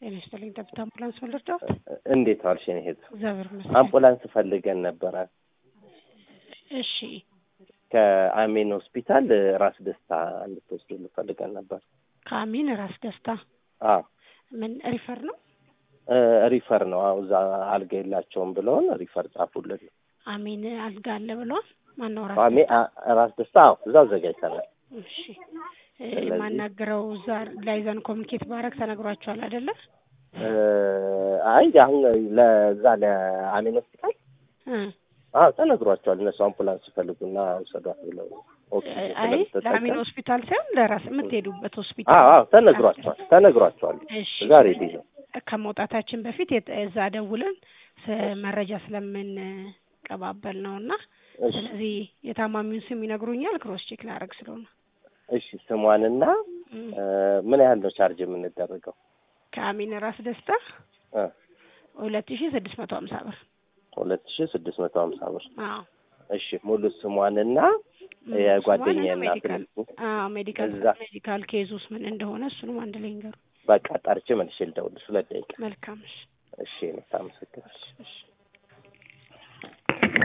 ጤና ይስጥልኝ። ጠብታ አምቡላንስ ወለድዳት እንዴት ዋልሽ? የእኔ እህት እግዚአብሔር ይመስገን። አምቡላንስ ፈልገን ነበረ እሺ ከአሜን ሆስፒታል ራስ ደስታ እንድትወስዱ ፈልገን ነበር። ከአሚን ራስ ደስታ አዎ ምን ሪፈር ነው? እ ሪፈር ነው። አዎ እዛ አልጋ የላቸውም ብለውን ሪፈር ጻፉልን። አሚን አልጋ አለ ብሏል። ማነው ራስ አሜ አ- ራስ ደስታ አዎ እዛ አዘጋጅተናል። እሺ እ ስለዚህ- ማናገረው እዛ ላይዘን ኮሚኒኬት ባረግ ተነግሯቸዋል አይደለ? እ አይ አሁን ለዛ ለአሜን ሆስፒታል እ አዎ ተነግሯቸዋል። እነሱ አምቡላንስ ሲፈልጉና ውሰዷት ብለው ኦክሲጅን አይ ስለምትጠቀም ለአሚን ሆስፒታል ሳይሆን ለራስ የምትሄዱበት ሆስፒታል አዎ አዎ ተነግሯቸዋል ተነግሯቸዋል። እሺ እዛ ሬዲ ነው። ከመውጣታችን በፊት የት- እዛ ደውለን ስ- መረጃ ስለምንቀባበል ነው እና እሺ ስለዚህ የታማሚውን ስም ይነግሩኛል። ክሮስ ቼክ ላደርግ ስለሆነ እሺ ስሟንና እም፣ እ ምን ያህል ነው ቻርጅ የምንደረገው? ከአሚን ራስ ደስታ እ ሁለት ሺ ስድስት መቶ ሀምሳ ብር። ሁለት ሺ ስድስት መቶ ሀምሳ ብር። አዎ እሺ ሙሉ ስሟንና እም፣ የጓደኛዬ ስሟንና እናት ሜዲካል አዎ ሜዲካል እዛ- ሜዲካል ኬዙስ ምን እንደሆነ እሱንም አንድ ላይ ይንገሩ። በቃ ጣርቼ መልሼ ልደውልሽ ሁለት ደቂቃ። መልካም እሺ እሺ እኔ ታመሰግናለሽ። እሺ